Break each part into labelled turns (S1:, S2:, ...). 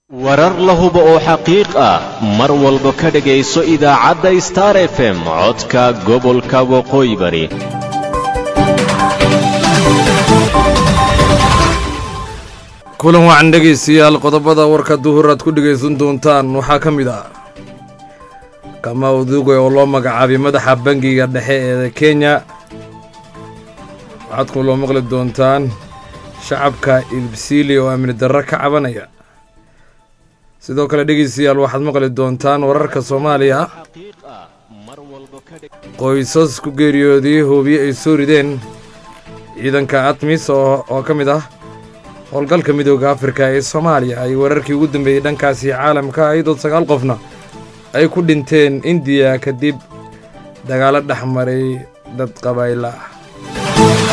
S1: warar la hubo oo xaqiiq ah mar walba ka dhegayso idaacadda star f m codka gobolka waqooyi bari
S2: kulan wacan dhegaystayaal qodobada warka duhur aad ku dhegaysan doontaan waxaa ka mid ah kama uduuge oo loo magacaabay madaxa bangiga dhexe ee kenya waxaad ku loo maqli doontaan shacabka ilbsiili oo amni darro ka cabanaya sidoo kale dhegaystayaal waxaad maqli doontaan wararka soomaaliya qoysas ku geeriyooday hoobiye ay soo rideen ciidanka atmis oo ka mid ah howlgalka midooda afrika ee soomaaliya ay wararkii ugu dambeeyey dhankaasi caalamka iyadoo sagaal qofna ay ku dhinteen indiya kadib dagaalo dhex maray dad qabayla ah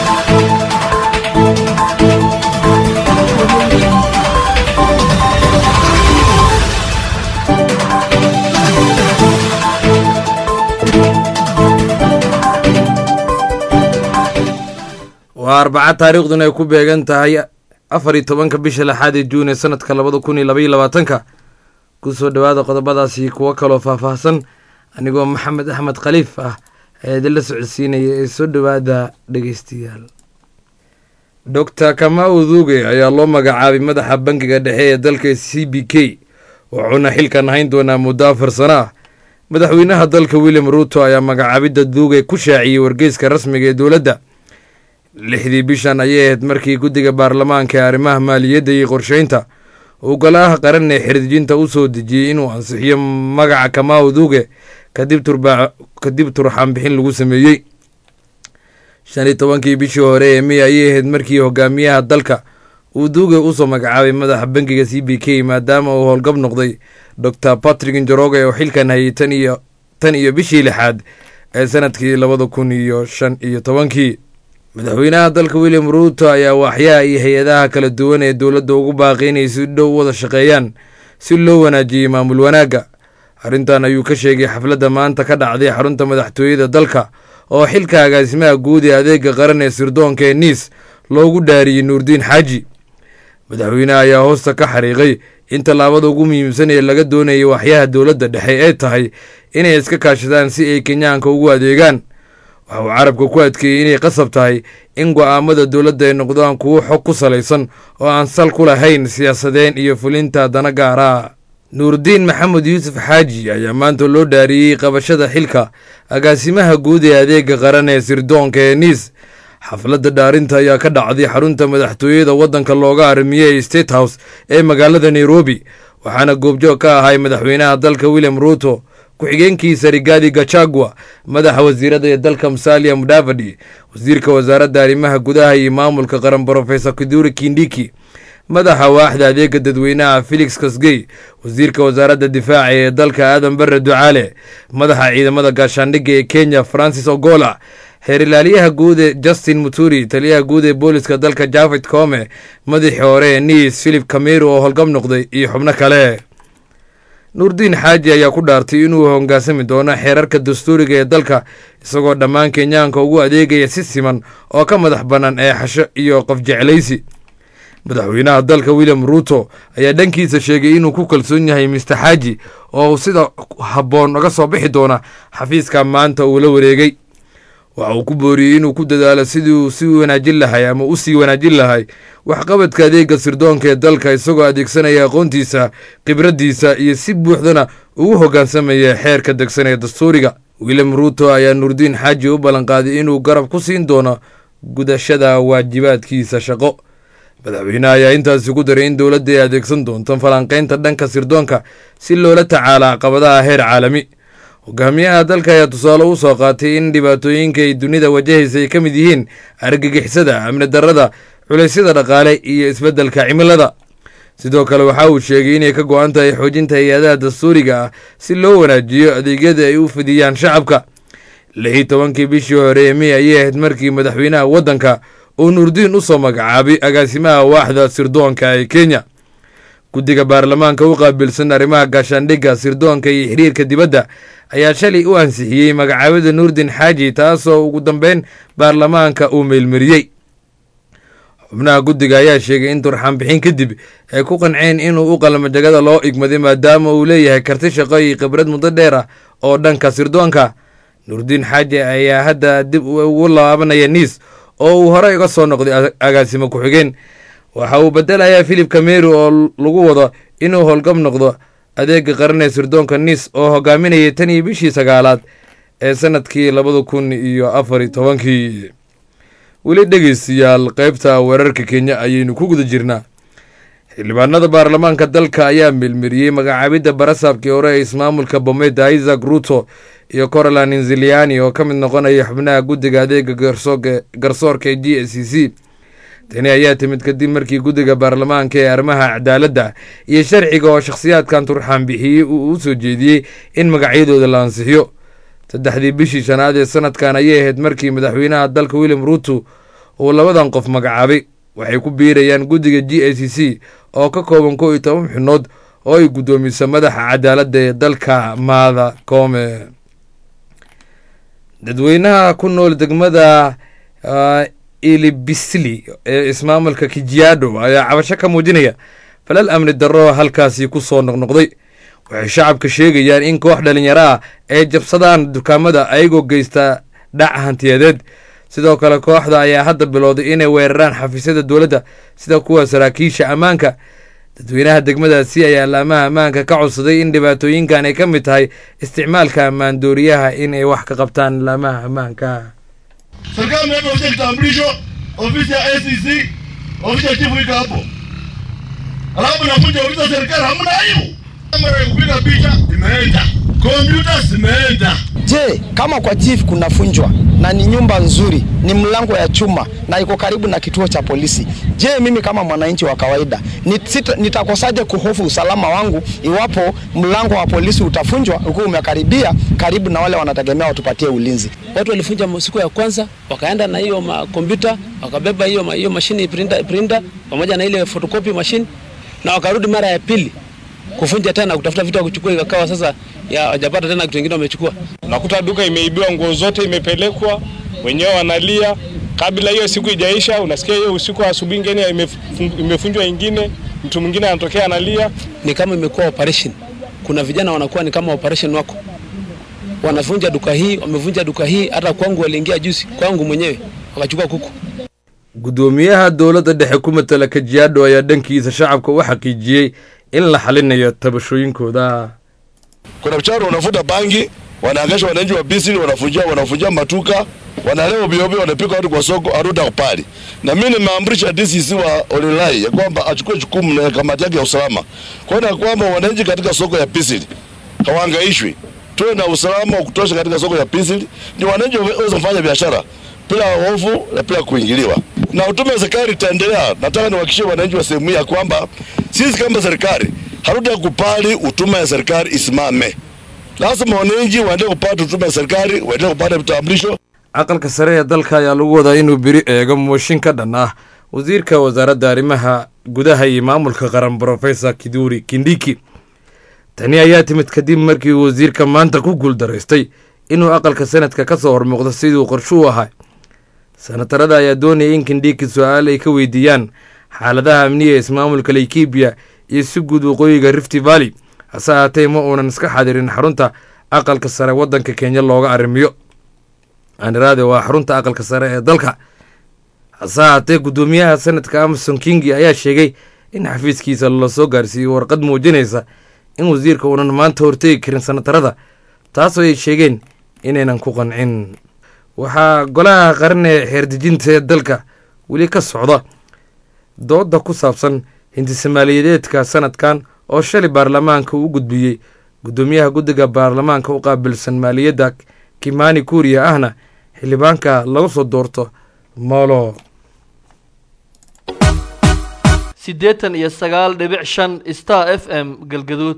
S2: waa arbaca taariikhduna ay ku beegan tahay afar iyo tobanka bisha lixaad ee juun ee sanadka labada kun iyo labaiyo labaatanka kusoo dhowaada qodobadaasi kuwo kaloo faahfaahsan anigoo maxamed axmed khaliif ah ee idinla socodsiinaya ee soo dhowaada dhegeystayaal doctor kamau duuge ayaa loo magacaabay madaxa bangiga dhexe ee dalka c b k wuxuuna xilkan hayn doonaa muddo afar sano ah madaxweynaha dalka william ruuto ayaa magacaabidda duuge ku shaaciyey wargeyska rasmiga ee dowladda lixdii bishan ayay ahayd markii guddiga baarlamaanka ee arrimaha maaliyadda iyo qorsheynta uu golaha qaran ee xiriirjinta u soo dejiyey inuu ansixiyo magaca kamau duuge kadib turxaanbixin lagu sameeyey shan iyo tobankii bishii hore ee mey ayay ahayd markii hogaamiyaha dalka uu duuge usoo magacaabay madaxa bangiga c b k maadaama uu howlgab noqday doctor patrick njoroge oo xilkan hayay tan iyo bishii lixaad ee sanadkii labada kun iyo shan iyo tobankii madaxweynaha dalka william ruuto ayaa waaxyaha iyo hay-adaha kala duwan ee dowladda ugu baaqay inay si dhow wada shaqeeyaan si loo wanaajiyey maamul wanaagga arrintan ayuu ka sheegay xafladda maanta ka dhacday xarunta madaxtooyada dalka oo xilka agaasimaha guud ee adeega qaran ee sirdoonka ee niis loogu dhaariyey nuurdiin xaaji madaxweyneha ayaa hoosta ka xariiqay in tallaabada ugu muhiimsan ee laga doonayay waaxyaha dowladda dhexe ay tahay inay iska kaashadaan si ay kenyaanka ugu adeegaan waxa uu carabka ku adkeeyey inay qasab tahay in go'aamada dowladda ay noqdaan kuwo xog ku salaysan oo aan sal ku lahayn siyaasadeen iyo fulinta dana gaara nuurdiin maxamed yuusuf xaaji ayaa maanta loo dhaariyey qabashada xilka agaasimaha guud ee adeega qaran ee sirdoonka ee niis xafladda dhaarinta ayaa ka dhacday xarunta madaxtooyada waddanka looga armiyey state house ee magaalada nairobi waxaana goobjoog ka ahay madaxweynaha dalka william ruuto ku-xigeenkiisa rigaadi gachagua madaxa wasiirada ee dalka musalia mudavadi wasiirka wasaaradda arrimaha gudaha iyo maamulka qaran brofesor kiduri kindiki madaxa waaxda adeega dadweynaha felix kasgey wasiirka wasaaradda difaaca ee dalka aadan bare ducaale madaxa ciidamada gaashaandhigga ee kenya francis ogola xeerilaalyaha guud ee justin muturi taliyaha guud ee booliska dalka jafed kome madaxii hore ee niis philip kameru oo holgab noqday iyo xubno kale nuurdiin xaaji ayaa ku dhaartay inuu hogaansami doono xeerarka dastuuriga ee dalka isagoo dhammaan kenyaanka ugu adeegaya si siman oo ka madax bannaan ee xasho iyo qof jeclaysi madaxweynaha dalka william ruuto ayaa dhankiisa sheegay inuu ku kalsoon yahay mister xaaji oo uu sida habboon uga soo bixi doona xafiiska maanta uu la wareegay waxa uu ku booriyey inuu ku dadaalo sidii uu si wanaajin lahay ama u sii wanaajin lahay waxqabadka adeega sirdoonka ee dalka isagoo adeegsanaya aqoontiisa khibraddiisa iyo si buuxdana ugu hoggaansamaya xeerka degsan ee dastuuriga william ruuto ayaa nuurdiin xaaji u ballanqaaday inuu garab ku siin doono gudashada waajibaadkiisa shaqo madaxweyneha ayaa intaasi ku daray in dowladda ay adeegsan doonto falanqaynta dhanka sirdoonka si loola tacaala caqabadaha heer caalami hogaamiyaha dalka ayaa tusaale u soo qaatay in dhibaatooyinka ay dunida wajahaysa ay ka mid yihiin argagixisada amni darrada culaysyada dhaqaale iyo isbeddelka cimilada sidoo kale waxa uu sheegay inay ka go-an tahay xoojinta hay-adaha dastuuriga ah si loo wanaajiyo adeegyada ay u fidiyaan shacabka lix iyo tobankii bishii hore ee mey ayay ahayd markii madaxweynaha waddanka uu nuurdiin u soo magacaabay agaasimaha waaxda sirdoonka ee kenya guddiga baarlamaanka u qaabilsan arrimaha gaashaandhigga sirdoonka iyo xiriirka dibadda ayaa shalay u ansixiyey magacaabida nuurdiin xaaji taasoo ugu dambeyn baarlamaanka uu meelmariyey xubnaha guddiga ayaa sheegay in turxaan bixin kadib ay ku qanceen inuu u qalmo jagada loo igmaday maadaama uu leeyahay karti shaqo iyo khibrad muddo dheer ah oo dhanka sirdoonka nuurdiin xaaji ayaa hadda dib ugu laabanaya niis oo uu horey uga soo noqday agaasimo ku-xigeen waxa uu bedelayaa philip kameri oo lagu wado inuu howlgab noqdo adeega qaran ee sirdoonka niis oo hogaaminayay tan iyo bishii sagaalaad ee sanadkii labada kun iyo afar iyo tobankii weli dhegeystayaal qaybta weerarka kenya ayaynu ku guda jirnaa xildhibaanada baarlamaanka dalka ayaa milmiriyey magacaabidda barasaabkii hore ee ismaamulka bomeda isaac ruto iyo corolan inziliani oo ka mid noqonaya xubnaha guddiga adeega garsoorka ee g s c c tani ayaa timid kadib markii guddiga baarlamaanka ee arrimaha cadaaladda iyo sharciga oo shakhsiyaadkan turxaan bixiyey uu u soo jeediyey in magacyadooda la ansixiyo saddexdii bishii shanaad ee sanadkan ayay ahayd markii madaxweynaha dalka william ruto uu labadan qof magacaabay waxay ku biirayaan guddiga g a c c oo ka kooban kow iyo toban xubnood oo ay guddoomiso madaxa cadaaladda ee dalka maada koome dadweynaha ku nool degmada ilibisli ee ismaamulka kijiado ayaa cabasho ka muujinaya falal amni darro halkaasi ku soo noqnoqday waxay shacabka sheegayaan in koox dhalinyaro ah ay jabsadaan dukaamada ayagoo geysta dhac hantiyadeed sidoo kale kooxda ayaa hadda bilowday inay weeraraan xafiisyada dowladda sida kuwa saraakiisha ammaanka dadweynaha degmadaasi ayaa laamaha ammaanka ka codsaday in dhibaatooyinkan ay ka mid tahay isticmaalka ammaan dooriyaha in ay wax ka qabtaan laamaha ammaanka
S3: serikali imeweka ofisi ya kitambulisho, ofisi ya ACC, ofisi ya chifu iko hapo, alafu nakuja ofisi ya serikali, hamna aibu. Kamera ya kupiga picha imeenda, kompyuta zimeenda.
S4: Je, kama kwa chief kunafunjwa na ni nyumba nzuri, ni mlango ya chuma na iko karibu na kituo cha polisi, je, mimi kama mwananchi wa kawaida nit- nitakosaje kuhofu usalama wangu iwapo mlango wa polisi utafunjwa ukiwa umekaribia karibu na wale wanategemea watupatie ulinzi?
S5: Watu walifunja siku ya kwanza, wakaenda na hiyo kompyuta, wakabeba hiyo hiyo mashini printer, printer pamoja na ile photocopy machine, na wakarudi mara ya pili kufunja tena, kutafuta vitu ya kuchukua, ikakawa sasa ya wajapata tena kitu kingine wamechukua.
S6: Nakuta duka imeibiwa, nguo zote imepelekwa, wenyewe wanalia. Kabla hiyo siku ijaisha, unasikia hiyo usiku wa asubuhi ingine imefun- imefunjwa ingine, mtu mwingine anatokea analia.
S5: Ni kama imekuwa operation. Kuna vijana wanakuwa ni kama operation wako, wanavunja duka hii, wamevunja duka hii. Hata kwangu waliingia juzi, kwangu mwenyewe wakachukua kuku.
S2: guddoomiyaha dowladda dhexe ku matala kajiado ayaa dhankiisa shacabka u xaqiijiyey in la xalinayo tabashooyinkooda
S3: Kuna mchana wanafuta bangi, wanaangaisha wananchi wa Bisili, wanafunjia wanafunjia matuka, wanalewa biobio, wanapika watu kwa soko aruta kupali. Na mimi nimeamrisha DCC wa Olilai ya kwamba achukue jukumu na kamati yake ya usalama kuona kwamba wananchi katika soko ya Bisili hawaangaishwi, tuwe na usalama wa kutosha katika soko ya Bisili, ndio wananchi waweze kufanya biashara bila hofu na bila kuingiliwa. Na utume wa serikali itaendelea. Nataka niwahakikishie wananchi wa sehemu hii ya kwamba sisi kama serikali hatutakubali utume ya serikali isimame. Lazima wananchi waendelee kupata utume ya serikali, waendelee kupata vitambulisho.
S2: aqalka sare ee dalka ayaa lagu wadaa inuu beri eego mooshin ka dhan ah wasiirka wasaaradda arrimaha gudaha iyo maamulka qaran brofesor kiduri kindhiki tani ayaa timid kadib markii uu wasiirka maanta ku guuldaraystay inuu aqalka sanadka ka soo hormuuqdo siduu qorsho u ahaa sanatarada ayaa doonayay in kindhiki su-aal ay ka weydiiyaan xaaladaha amniga ee ismaamulka laikibiya iyo si guud waqooyiga rifty valley hase ahaatee ma uunan iska xadirin xarunta aqalka sare waddanka kenya looga arrimiyo aniraade waa xarunta aqalka sare ee dalka hase ahaatee guddoomiyaha sanadka amason kingi ayaa sheegay in xafiiskiisa lasoo gaarsiiyey warqad muujinaysa in wasiirka uunan maanta hortegi karin sanatarada taasoo ay sheegeen inaynan ku qancin waxaa golaha qaran ee xeerdejinta ee dalka weli ka socda dooda ku saabsan hindisomaaliyadeedka sanadkan oo shalay baarlamaanka uu gudbiyey guddoomiyaha guddiga baarlamaanka u qaabilsan maaliyadda kimani kuuriya ahna xildhibaanka lagu soo doorto moolo
S7: siddeetan iyo sagaal dhibic shan star f m galgaduud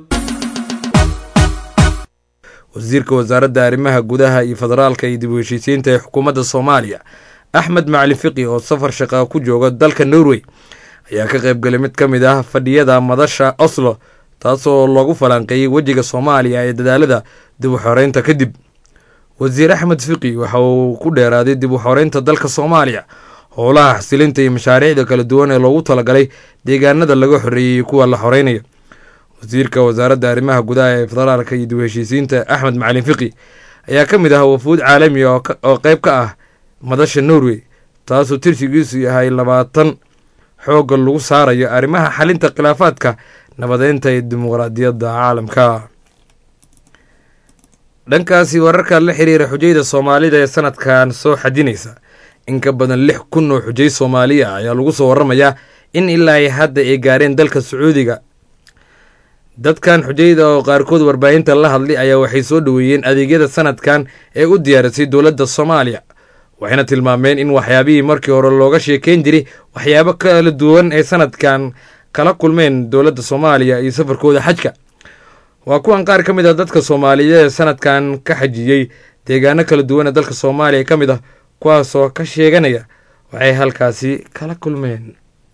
S2: wasiirka wasaaradda arrimaha gudaha iyo federaalka iyo dib u heshiisiinta ee xukuumadda soomaaliya axmed macalin fiqi oo safar shaqaa ku jooga dalka norway ayaa ka qayb galay mid ka mid ah fadhiyada madasha oslo taasoo loogu falanqeeyey wejiga soomaaliya ee dadaalada dib u xoreynta kadib wasiir axmed fiqi waxa uu ku dheeraaday dib u xoreynta dalka soomaaliya howlaha xasilinta iyo mashaariicda kala duwan ee loogu talagalay deegaanada laga xoreeyey kuwa la xoreynayo wasiirka wasaaradda arrimaha gudaha ee federaalka iyo dib heshiisiinta axmed macalin fiqi ayaa ka mid ah wafuud caalami oo qeyb ka ah madasha norway taasoo tirsigiisu yahay labaatan xoogga lagu saarayo arrimaha xalinta khilaafaadka nabadeynta ee dimuqraadiyadda caalamka dhankaasi wararka la xiriira xujayda soomaalida ee sanadkan soo xadinaysa in ka badan lix kun oo xujay soomaaliya ayaa lagu soo waramayaa in ilaa ay hadda ay gaareen dalka sacuudiga dadkan xujayda oo qaarkood warbaahinta la hadlay ayaa waxay soo dhoweeyeen adeegyada sanadkan ee u diyaarisay dowladda soomaaliya waxayna tilmaameen in waxyaabihii markii hore looga sheekeyn jiray waxyaabo kala duwan ee sanadkan kala kulmeen dowladda soomaaliya iyo safarkooda xajka waa kuwan qaar ka mid ah dadka soomaaliyeed ee sanadkan ka xajiyey deegaano kala duwan ee dalka soomaaliya ka mid ah kuwaasoo ka sheeganaya waxay halkaasi kala kulmeen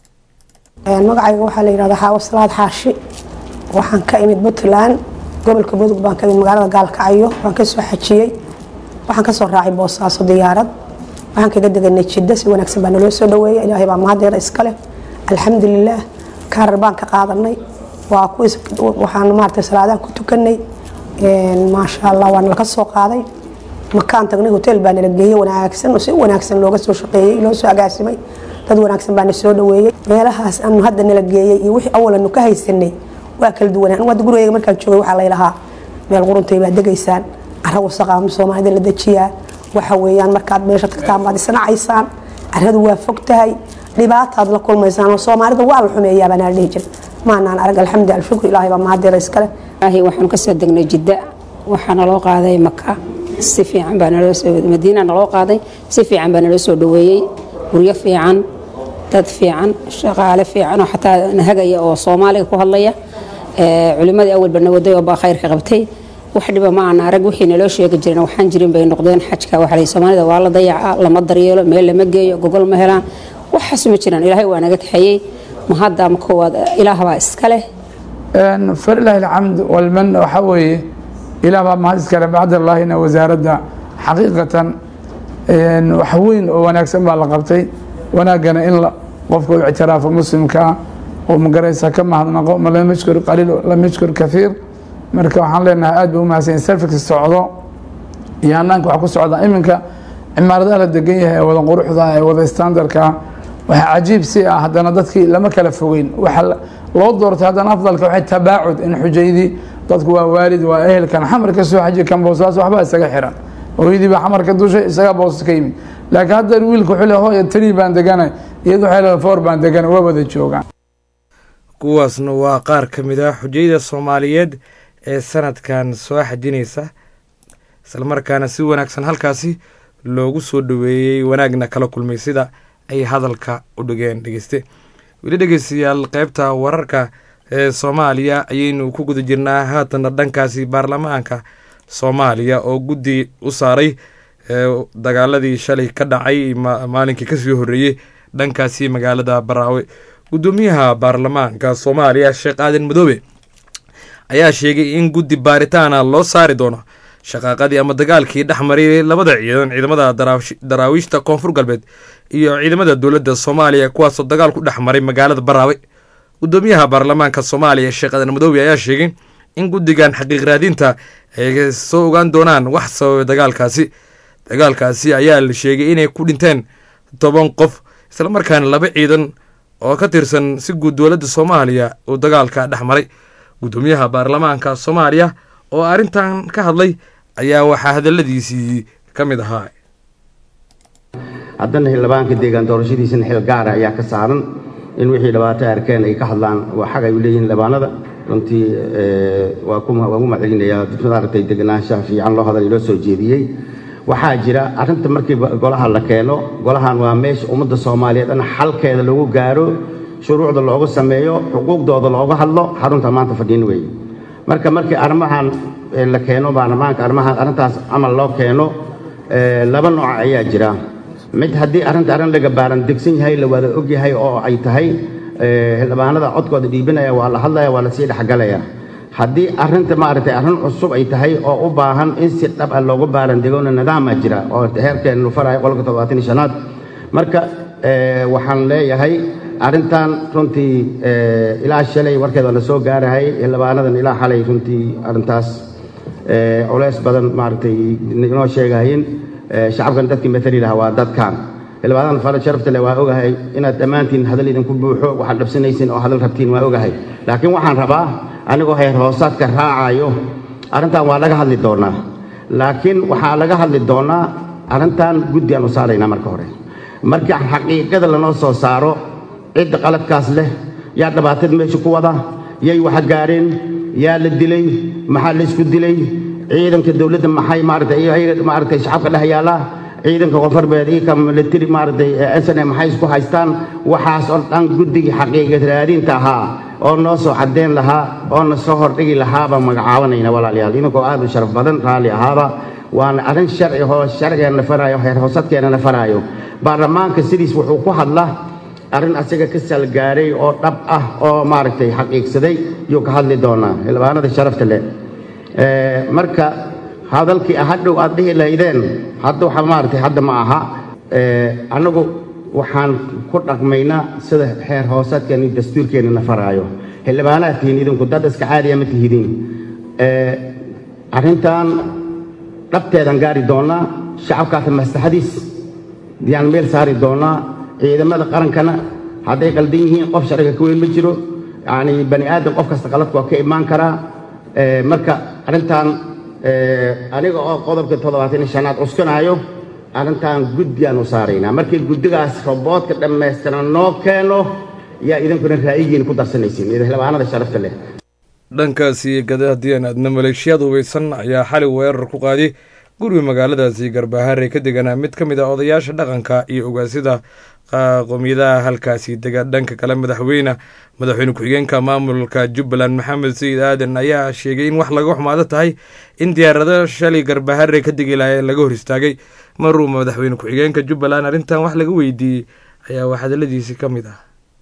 S8: magacayga waxaa la yidhahdaa xaawo salaad xaashi waxaan ka imid puntland gobolka mudug baan ka imid magaalada gaalkacyo waan ka soo xajiyey waxaan ka soo raacay boosaaso diyaarad waxaan kaga deganay jiddo si wanaagsan baa naloo soo dhaweeya ilaahay baa mahadeeda iska leh alxamdulilaah kaarar baan ka qaadanay waa waxaan maaragtay salaadaan ku tukanay maasha allah waa nala ka soo qaaday makaan tagnay hotel baa nala geeyey wanaagsan oo si wanaagsan looga soo shaqeeyey loo soo agaasimay dad wanaagsan baa na soo dhaweeyey meelahaas aanu hadda nala geeyey iyo wixii awalanu ka haysanay waa kala duwanaan anu hadda gurigeyga markaan joogay waxaa laylahaa meel quruntay baad degaysaan cara wasaqa soomaalida la dejiyaa waxa weeyaan markaad meesha tagtaan baad isnacaysaan caradu waa fog tahay dhibaataad la kulmaysaan oo soomaalida waa la xumeeyaa baa nala dhihi jira maanaan arag alxamdu alshukru ilaahay baa mahadeeda iskale
S9: ilaahay waxaanu ka soo degnay jidda waxaa naloo qaaday maka si fiican baa naloo soo madiina naloo qaaday si fiican baa naloo soo dhaweeyey guryo fiican dad fiican shaqaale fiican oo xataa nahagaya oo soomaaliga ku hadlaya culimadii awalba nawaday oo baa khayrka qabtay wax dhiba ma aan arag wixii naloo sheegi jirin waxaan jirin bay noqdeen xajka waxalay soomaalida waa la dayaca lama daryeelo meel lama geeyo gogol ma helaan waxaas ma jiraan ilaahay waa naga kaxeeyey mahadda ma koowaad ilaah baa iska leh
S10: falilahi alxamd walman waxaa weeye ilaah baa mahad iskale bacdallaahina wasaaradda xaqiiqatan wax weyn oo wanaagsan baa la qabtay wanaaggana in qofka u ictiraafo muslimkaa oo magaraysa ka mahadnaqo ma lam yashkur qaliil lam yashkur kathiir marka waxaan leenahay aad ba u mahadsan service socdo iyo hanaanka wax ku socda iminka cimaaradaha la degan yahay ee wada quruxda ee wada standardka waxaa cajiib si ah haddana dadkii lama kala fogeyn waxa loo doortay haddana afdalka waxay tabaacud in xujaydii dadku waa waalid waa ehelkan xamar ka soo xaji kan boosaas waxba isaga xiran hooyadii baa xamar ka dushay isagaa boosas ka yimid laakiin hadda wiilka wuxuu le hooya tiri baan deganay iyadu waxay leedahay foor baan deganay waa wada joogaan
S2: kuwaasna waa qaar ka mid ah xujayda soomaaliyeed ee sanadkan soo xajinaysa islamarkaana si wanaagsan halkaasi loogu soo dhaweeyey wanaagna kala kulmay sida ay hadalka u dhigeen dhegeyste weli dhegeystayaal qeybta wararka ee soomaaliya ayaynu ku guda jirnaa haatana dhankaasi baarlamaanka soomaaliya oo guddi u saaray dagaaladii shalay ka dhacay maalinkii kasii horeeyey dhankaasi magaalada baraawe gudoomiyaha baarlamaanka soomaaliya sheekh aadan madoobe ayaa sheegay in guddi baaritaana loo saari doono shaqaaqadii ama dagaalkii dhex maray labada ciidan ciidamada daraawiishta koonfur galbeed iyo ciidamada dowladda soomaaliya kuwaasoo dagaal ku dhex maray magaalada baraawe gudoomiyaha baarlamaanka soomaaliya sheekh aadan madoobe ayaa sheegay in guddigan xaqiiq raadinta ay soo ogaan doonaan wax sababay dagaalkaasi dagaalkaasi ayaa la sheegay inay ku dhinteen toban qof islamarkaana laba ciidan oo ka tirsan si guud dowladda soomaaliya uu dagaalka dhex maray gudoomiyaha baarlamaanka soomaaliya oo arrintan ka hadlay ayaa waxaa hadaladiisii ka mid ahaa
S11: haddana xildhibaanka deegaan doorashadiisana xil gaara ayaa ka saaran in wixii dhibaato arkeen ay ka hadlaan waa xag ay u leeyihiin xildhibaanada runtii waa ku maccelinayaa maaragtay deganaanshaha fiican loo hadal loo soo jeediyey waxaa jira arrinta markii golaha la keeno golahan waa meesha ummadda soomaaliyeed dhan xalkeeda lagu gaaro shuruucda loogu sameeyo xuquuqdooda looga hadlo xarunta maanta fadhiin weeye marka markii arrimahan la keeno baarlamaanka arrimahan arrintaas camal loo keeno laba nooc ayaa jira mid haddii arrinta arrin laga baaran degsan yahay la wada og yahay oo ay tahay xildhibaanada codkooda dhiibinaya waa la hadlaya waa lasii dhexgalaya haddii arrinta maaragtay arrin cusub ay tahay oo u baahan in si dhab ah loogu baaran degona nidaamaa jira oo heerkeena lu farayo qolka toddobaatan iyo shanaad marka ee, waxaan leeyahay arrintan runtii ee, ilaa shalay warkeed waa na soo gaarahay xildhibaanadan ilaa xalay runtii arrintaas ee, culays badan maaragtay inoo sheegahayin ee, shacabkan dadkii matali lahaa waa dadkan xildhibaanadan fara sharafta leh waa ogahay inaad dhammaantiin hadal idinku buuxo waxaad dhabsanaysiin oo hadal rabtiin waa ogahay laakiin waxaan rabaa anigoo heer hoosaadka raacayo arrintan waa laga hadli doonaa laakiin waxaa laga hadli doonaa arrintan guddi aan u saaraynaa marka hore marka xaqiiqada lanoo soo saaro cidda qaladkaas leh yaa dhibaatada meesha ku wada yay waxa gaareen yaa la dilay maxaa la isku dilay ciidanka dowladda maxay maaragtay iyaga maaragtay shacabka dhex yaala ciidanka koonfurbeed iyo ka military maaragtay SNA maxay isku haystaan waxaas oo dhan guddigii xaqiiqad raadinta ahaa oo noo soo caddeyn lahaa oo na soo hordhigi lahaa baan magacaabanayna walaalayaal idinkoo aad u sharaf badan raalli ahaaba waana arrin sharci oo sharcigeena faraayo heer hoosadkeena faraayo baarlamaanka sidiis wuxuu ku hadla arrin asaga ka salgaaray oo dhab ah oo maaragtay xaqiiqsaday yuu ka hadli doonaa xildhibaanada sharafta leh Ee, marka hadalkii hadhow aad dhihi lahaydeen hadda waxa maaragtay hadda ma aha Ee, annagu waxaan ku dhaqmaynaa sida xeer hoosaadkeena iyo dastuurkeena na faraayo xildhibaanaad tihiin idinku dad iska caadiya ma tihidiin Ee, arrintan dhabteedan gaari doonaa shacabkaas maslaxadiis yaan meel saari doonaa ciidamada qarankana hadday qaldan yihiin qof sharciga ka weyn ma jiro yacni bani aadam qof kasta qaladku waa ka imaan karaa Ee, marka arrintan ee, aniga oo qodobka toddobaatan iyo shanaad cuskanaayo arrintan guddiyaan u saaraynaa markii guddigaas roboodka dhammaystiran noo keeno yaa idinkuna ra'yigiin ku darsanaysiin idin xildhibaanada sharafta leh
S2: dhankaasi gada haddii aan aadna maleeshiyaad hubeysan ayaa xali weerar ku qaaday guriga magaaladaasi garbaharey ka deganaa mid ka mid ah odayaasha dhaqanka iyo ogaasida qowmiyadaha halkaasi dega dhanka kale madaxweyne madaxweyne ku-xigeenka maamulka jubbaland maxamed sayid aadan ayaa sheegay in wax laga xumaado tahay in diyaarado shalay garbaharey ka degi lahaayeen laga hor istaagay maruu madaxweyne ku-xigeenka jubbaland arrintan wax laga weydiiyey ayaa wax hadaladiisi ka mid ah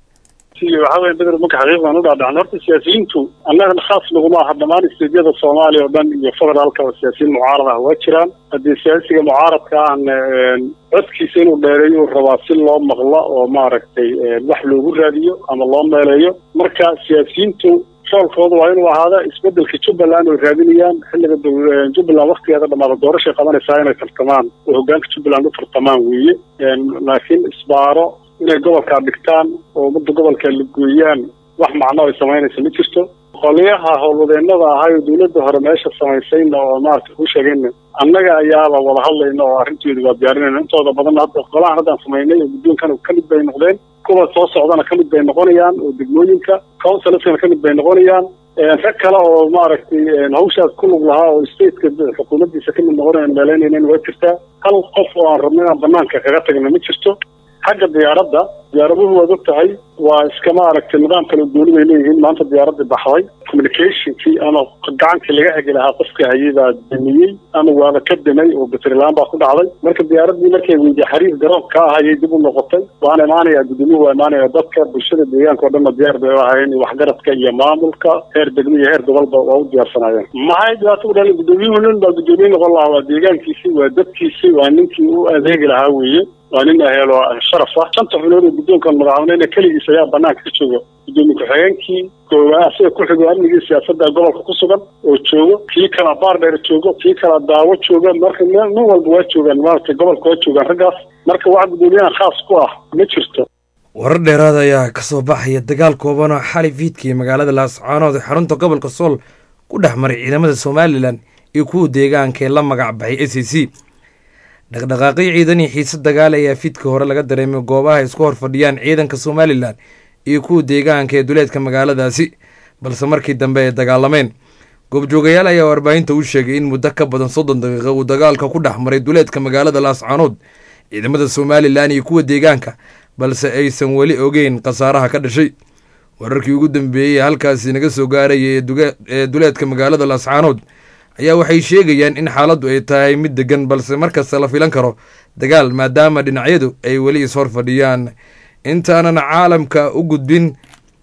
S12: waxaa weye bedel marka xaqiiqdan u dhaadhacan horta siyaasiyiintu annaga khaas naguma aha dhammaan isteedyada soomaaliya oo dhan iyo federaalka oo siyaasiyiin mucaarad ah waa jiraan haddii siyaasiga mucaaradka ahna codkiisa inuu dheereeyo uu rabaa si loo maqlo oo maaragtay wax loogu raadiyo ama loo meeleeyo marka siyaasiyiintu shoolkooda waa inuu ahaada isbedelka jubbaland oo raadinayaan xilliga jubbaland waktigeeda dhamaada doorashay qabanaysaa inay tartamaan oo hogaanka jubbaland u tartamaan weeye laakiin isbaaro inay gobolkaa dhigtaan oo ummadda gobolka la gooyaan wax macno ay samaynaysa ma jirto qoliyaha howlwadeenada ahay oo dawladda hore meesha samaysayna oo maarata ku sheegayna annaga ayaaba wada hadlayna oo arrinteedu waa diyaarinayna intooda badan hadda qolahan haddaan samaynay oo guddoonkan ka mid bay noqdeen kuwa soo socdana ka mid bay noqonayaan oo degmooyinka councilskana ka mid bay noqonayaan rag kale oo maaragtay hawshaas ku lug lahaa oo stateka xukuumaddiisa ka mid noqonayan meelaynaynan waa jirtaa hal qof oo aan rabno inaan banaanka kaga tagna ma jirto xagga diyaaradda diyaaraduhu waad og tahay waa iska maaragtay nidaam kale gooni bay leeyihiin maanta diyaaradii baxday communicationkii ama gacankii laga hegi lahaa qofka hayay baa damiyey ama waaba ka damay oo batrilaan baa ku dhacday marka diyaaraddii markay weydiye xariir garoonka ka ahayay dib u noqotay waana imaanaya guddoomiyahu waa imaanaya dadka bulshada deegaanka oo dhanna diyaar bay u ahaayeen waxgaradka iyo maamulka heer degmo iyo heer gobolba waa u diyaarsanaayeen maxay dhibaato u dhalin guddoomiyuhu nin baa guddoomiye noqon lahaa waa deegaankiisii waa dadkiisii waa ninkii u adeegi lahaa weeye waa nin ahelo sharaf ah shanta xulood oo guddoonkan madaxweynena keligiis ayaa banaanka ka jooga guddoomiye ku-xigeenkii koowaad asiga ku xigo amnigii siyaasadda gobolka ku sugan oo joogo kii kala baardheer joogo kii kala daawo jooga marka nin walba waa joogaan maaragtay gobolka waa joogaan raggaas marka wax guddoomiyahan khaas ku ah ma jirto
S2: warar dheeraad ayaa ka soo baxaya dagaal kooban oo xali fiidkii magaalada laascaanood ee xarunta gobolka sool ku dhex maray ciidamada somalilan iyo kuwa deegaanka ee la magac baxay s a c dhaqdhaqaaqyo ciidan iyo xiise dagaal ayaa fiidka hore laga dareemay goobaha isku hor fadhiyaan ciidanka somalilan iyo kuwa deegaanka ee duleedka magaaladaasi balse markii dambe ay dagaalameen goobjoogayaal ayaa warbaahinta u sheegay in muddo ka badan soddon daqiiqa uu dagaalka ku dhex maray duleedka magaalada laascaanood ciidamada somalilan iyo kuwa deegaanka balse aysan weli ogeyn khasaaraha ka dhashay wararkii ugu dambeeyey ee halkaasi naga soo gaaraya ee duleedka magaalada laascaanood ayaa waxay sheegayaan in xaaladdu ay tahay mid degan balse markasta la filan karo dagaal maadaama dhinacyadu ay weli ishor fadhiyaan intaanan caalamka u gudbin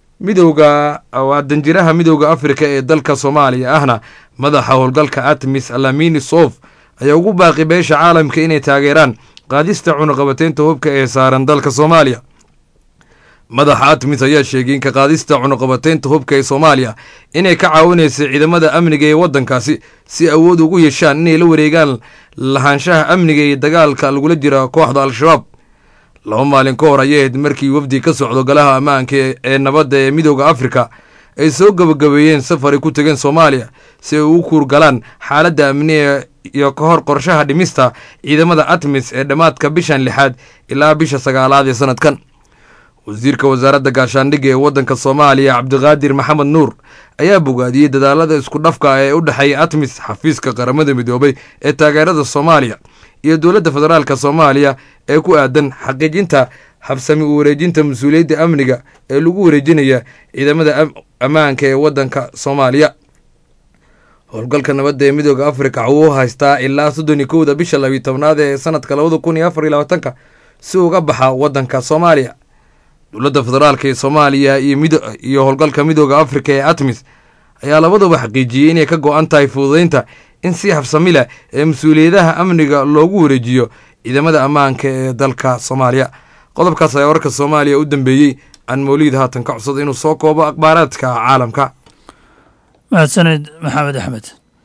S2: midowga waa danjiraha midowda afrika ee dalka soomaaliya ahna madaxa howlgalka atmis alamini sof ayaa ugu baaqi beesha caalamka inay taageeraan qaadista cunuqabateynta hubka ee saaran dalka soomaaliya madaxa atmis ayaa sheegay in ka qaadista cunuqabateynta hubka ee soomaaliya inay ka caawinaysa ciidamada amniga ee waddankaasi si awood ugu yeeshaan inay la wareegaan lahaanshaha amniga iyo dagaalka lagula jira kooxda al-shabaab laba maalin ka hor ayay ahayd markii wafdi ka socdo golaha ammaanka ee nabadda ee midooda afrika ay soo gabagabeeyeen safar ay ku tegeen soomaaliya si ay ugu kuurgalaan xaaladda amniga iyo ka hor qorshaha dhimista ciidamada atmis ee dhammaadka bishan lixaad ilaa bisha sagaalaad ee sanadkan wasiirka wasaaradda gaashaandhigga ee waddanka soomaaliya cabdiqaadir maxamed nuur ayaa bogaadiyey dadaalada isku dhafka ee u dhexeeya atmis xafiiska qaramada midoobay ee taageerada soomaaliya iyo dowladda federaalka soomaaliya ee ku aadan xaqiijinta habsami u wareejinta mas-uuliyadda amniga ee lagu wareejinaya ciidamada ammaanka ee waddanka soomaaliya howlgalka nabadda ee midooda afrika wuu haystaa ilaa soddon iyo kowda bisha labiyi tobnaad ee sanadka labada kun iyo afar iyo labaatanka si uga baxa waddanka soomaaliya dowladda federaalka ee soomaaliya iyo howlgalka midooda afrika ee atmis ayaa labaduba xaqiijiyey inay ka go-an tahay fududeynta in si habsami leh ee mas-uuliyadaha amniga loogu wareejiyo ciidamada ammaanka ee dalka soomaaliya qodobkaas ayaa wararka soomaaliya u dambeeyey aan mawliid haatan ka codsada inuu soo koobo akhbaaraadka caalamka
S13: mahadsaned maxamed axmed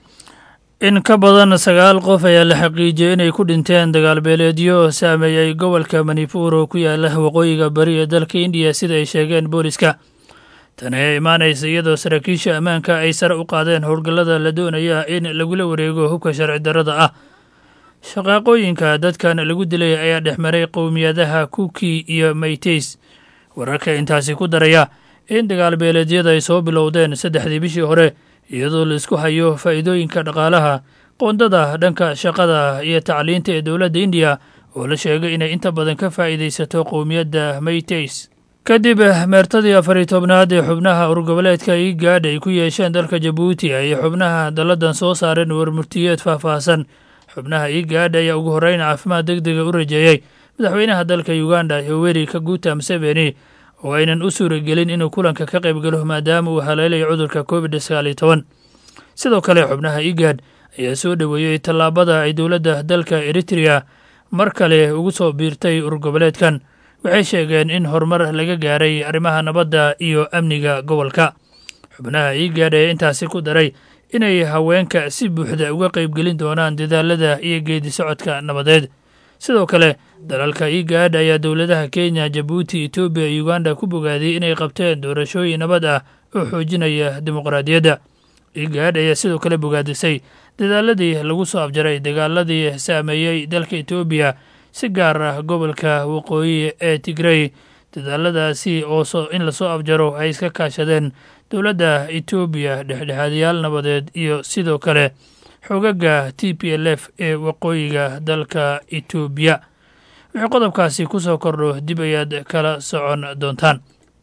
S13: in ka badan sagaal qof ayaa la xaqiijiyey inay ku dhinteen dagaalbeeleedyo saameeyey gobolka manipur oo ku yaala waqooyiga bari ee dalka indiya sida ay sheegeen booliska tani ayaa imaanaysa iyadoo saraakiisha ammaanka ay sare u qaadeen howlgallada la doonaya in lagula wareego hubka sharci darrada ah shaqaaqooyinka dadkan lagu dilay ayaa dhexmaray qowmiyadaha kuki iyo mayteys wararka intaasi ku daraya in dagaalbeeleedyada ay soo bilowdeen saddexdii bishii hore iyadoo la isku hayo faa'iidooyinka dhaqaalaha qoondada dhanka shaqada iyo tacliinta ee dowladda indiya oo la sheegay inay inta badan ka faa'iidaysato qowmiyadda mayteys kadib meertadii afariy tobnaad ee xubnaha urgoboleedka igaadh ay ku yeesheen dalka jabuuti ayay xubnaha dalladan soo saareen warmurtiyeed faahfaahsan xubnaha igaadh ayaa ugu horreyn caafimaad deg dega u rajeeyey madaxweynaha dalka uganda yoweri kaguta museveni oo aynan u suuragelin inuu kulanka ka qayb galo maadaama uu haleelayo cudurka covid sagaal iyo toban sidoo kale xubnaha igaadh ayaa soo dhoweeyey tallaabada ay dowladda dalka eritrea mar kale ugu soo biirtay urgoboleedkan waxay sheegeen in horumar laga gaaray arrimaha nabadda iyo amniga gobolka xubnaha igaadh ayaa intaasi ku daray inay haweenka si buuxda uga qaybgelin doonaan dadaalada iyo geedi socodka nabadeed sidoo kale dalalka igaadh ayaa dowladaha kenya jabuuti etoobiya iyo uganda ku bogaadiyey inay qabteen doorashooyin nabad ah oo xoojinaya dimuqraadiyadda igaadh ayaa sidoo kale bogaadisay dadaaladii lagu soo afjaray dagaaladii saameeyey dalka etoobiya si gaar ah gobolka waqooyi ee tigrey dadaaladaasi oo in lasoo afjaro ay iska kaashadeen dowladda etoobiya dhexdhexaadayaal nabadeed iyo sidoo kale xogaga t p l f ee waqooyiga dalka etoobiya wixii qodobkaasi ku soo kordho dib ayaad kala socon doontaan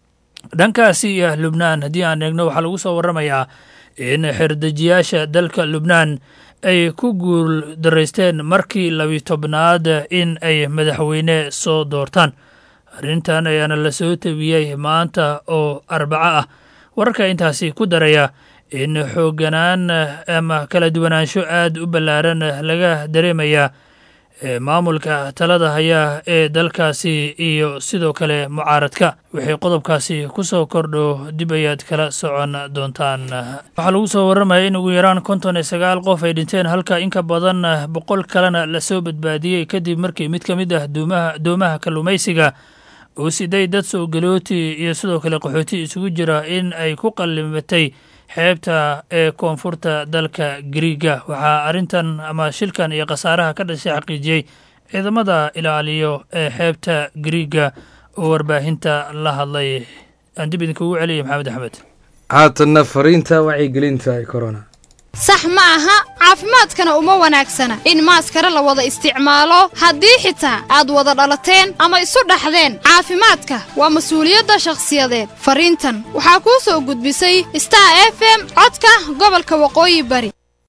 S13: dhankaasi iyo lubnaan haddii aan eegno waxaa lagu soo warramayaa in xerdejiyaasha dalka lubnaan ay ku guul daraysteen markii labi tobnaad in ay madaxweyne soo doortaan arrintan ayaana la soo tabiyey maanta oo arbaco ah wararka intaasi ku daraya in xooganaan ama kala duwanaansho aad u ballaaran laga dareemaya maamulka talada haya ee dalkaasi iyo sidoo kale mucaaradka wixii qodobkaasi ku soo kordho dib ayaad kala socon doontaan waxaa lagu soo warramaya in ugu yaraan konton iyo sagaal qof ay dhinteen halka in ka badan boqol kalena lasoo badbaadiyey kadib markii mid ka mid ah doomaha kalluumaysiga uu siday dad soo galooti iyo sidoo kale qaxooti isugu jira in ay ku qallimatay xeebta ee koonfurta dalka griiga waxaa arrintan ama shilkan iyo khasaaraha ka dhashay xaqiijiyey ciidamada ilaaliyo ee xeebta griiga oo warbaahinta la hadlay aan dib idinkugu celiyay maxamed axmed
S2: haatanna fariinta wacyigelinta corona
S14: sax ma aha caafimaadkana uma wanaagsana in maaskare la wada isticmaalo haddii xitaa aad wada dhalateen ama isu dhaxdeen caafimaadka waa mas-uuliyadda shakhsiyadeed fariintan waxaa kuu soo gudbisay star f m codka gobolka waqooyi bari